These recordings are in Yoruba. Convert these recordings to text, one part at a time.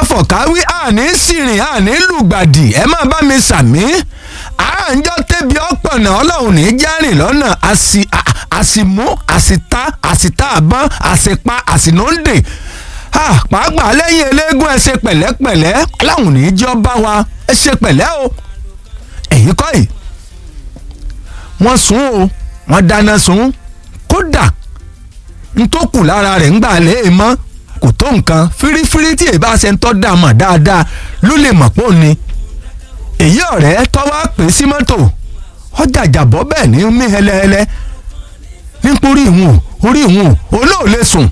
fọ̀káwí àní sìrìn àní lùgbàdì ẹ má bá mi sàmí àǹjọ tẹbi ọpọnà Ọlọ́run ní járìn lọ́nà àsìmú àsìta àsìta àbọn àsìpa àsìnóńdè pàápàá lẹ́yìn eléégún ẹ ṣe pẹ̀lẹ́pẹ̀lẹ́ Ọlọ́run ní jẹ́ ọba wa ẹ ṣe pẹ̀lẹ́ o ẹ̀yin kọ́ yìí wọ́n sùn o wọ́n dáná sun kódà ntòkù lára rẹ̀ ń gbà lé e mọ́ kò tó nǹkan fírífírí tí èbá ṣe ń tọ́ dà mọ̀ dáadáa ló lè mọ̀ pò ní. èyí ọ̀rẹ́ tọ́wọ́ pè sí mọ́tò ọjà àjàbọ́ bẹ́ẹ̀ ní mí hẹlẹ́hẹlẹ́ nítorí ìwọ̀n orí ìwọ̀n olóò lè sùn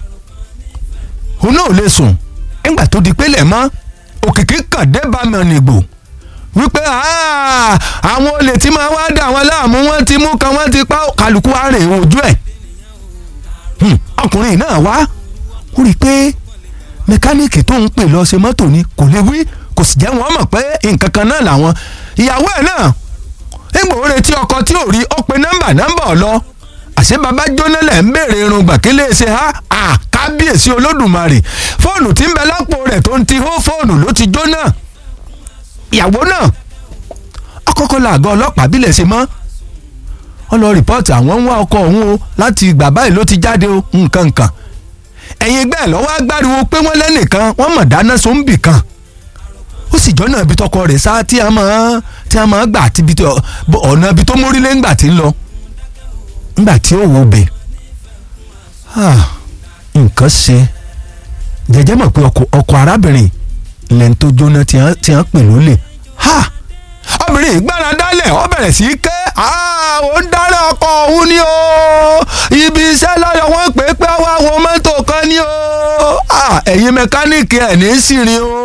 olóò lè sùn nígbà tó di pélé mọ́ òkìkí kàn dé bá mi ọ̀nìgbò wípé àwọn olè tí máa wá dà wọn láàmú wọn ti mú kan wọn ti pa kálukú àárè ojú ẹ̀ ọkùnrin náà wá ó rí i pé mẹkáníìkì tó ń pè lọ ṣe mọ́tò ni kò lè wí kò sì jẹ́ wọ́n mọ̀ pé nǹkan kan náà làwọn ìyàwó ẹ̀ náà nígbà ó retí ọkọ tí ò rí ó pe nọ́mbà nọ́mbà ọ̀ lọ àṣé baba jóná lẹ̀ ń béèrè irun gbàkélé ṣe ha àkábíyèsí olódùmarè fóònù tí ń bẹ lápò rẹ̀ tó ń ti hó fóònù ló ti jóná ìyàwó náà ọkọ̀ọ̀kọ̀ làgọ́ ọlọ́pàá bílẹ̀ ṣe mọ́ wọ́n lọ rìpọ́ọ̀tì àwọn ń wá ọkọ òun o láti ìgbà báyìí ló ti jáde o nǹkan nǹkan ẹ̀yin ẹgbẹ́ lọ́wọ́ agbáriwo pé wọ́n lẹ́nìkan wọ́n mọ̀ dáná sóńbì kan ó sì jọ́nà ibi tọkọ rẹ̀ sá tí a máa tí a máa gbà tí ọ̀nà ibi tó mórílé ńgbà tí ń lọ ńgbà tí ó wo bẹ̀ nǹkan ṣe jẹjẹ mọ̀ pé ọkọ arábìnrin lẹ́ni tó jóná tí a pè lólè obìnrin ìgbára dálẹ̀ ó bẹ̀rẹ̀ sí í ké ó ń dáná ọkọ òun ni o ibi iṣẹ́ lọ́yọ̀ wọ́n pè é pé wá wo mọ́tò kan ni o ẹ̀yin mẹkáníìkì ẹ̀ ní sírin o